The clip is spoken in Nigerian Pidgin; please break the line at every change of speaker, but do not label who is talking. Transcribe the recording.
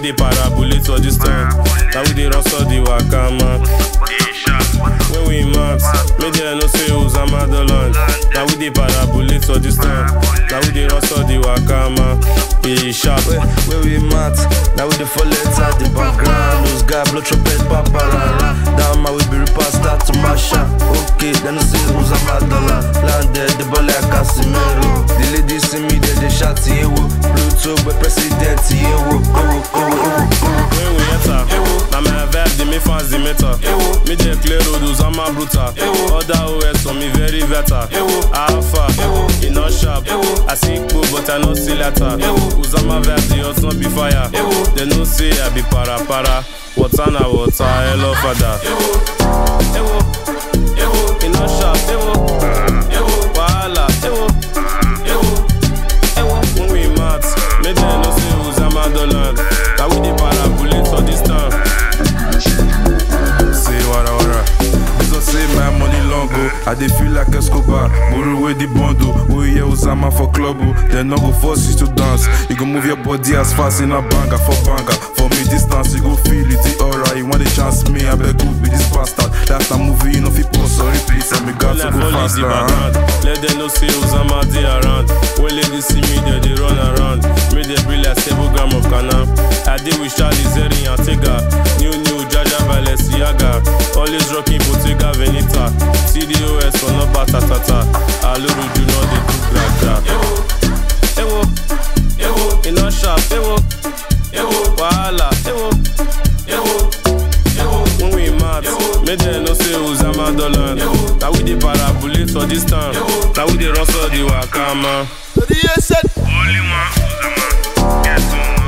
dey parabolate for this time. Now we dey rustle the waka man. When we max, make them know say Osama the land. Now we dey parabolate for this time. Now we dey rustle the waka man. Be sharp.
Where, where we mat, now we the full at the background. Those guys blow trumpet, paparara. Down my way, be repair, start to mash up. Okay, then I see who's a madonna. Landed the ball like Casimiro. The ladies see me, they they shout, yeah, woo. Pluto, but president, yeah, woo. Oh, oh, oh, oh, oh.
When we enter, now my vibe dey make fans dey meter. Me dey clear road, Osama brutal. Other OS on me very better. Alpha, e no sharp. I see cool, but I no see letter. Osama vibe dey hot, no be fire. They know say I be para para. Water na water, hello father. E no sharp. Wahala. When we mat, make them know say Osama the land. Now we dey parabolate for this time.
Say wara wara. This one say my money long go. I dey feel like Escobar. Borrow away the bundle. We hear Osama for club. oh. They no go force you to dance. You go move your body as fast in a banger for banger. For me distance you go feel it. the aura. You want the chance me? I beg you be this bastard. That's a movie you know fi pause or repeat. And me got to
Life
go
only the
faster. huh?
background. Let them know say Osama dey around. When ladies see me, they dey run around. Make them be like stable gram of Ghana. I dey with Charlie Zeri and Tega. New new Jaja Balenciaga. Always rocking Bottega Veneta. CDOS for no batatata. Aluru do not dey do graja. Ewo, ewo, e no sharp. Ewo, ewo, wahala. Ewo, ewo. When we mad, make them know say Osama the land. Now we dey parabolate for this time. Now we dey rustle the waka man.
Only one Uzama, get some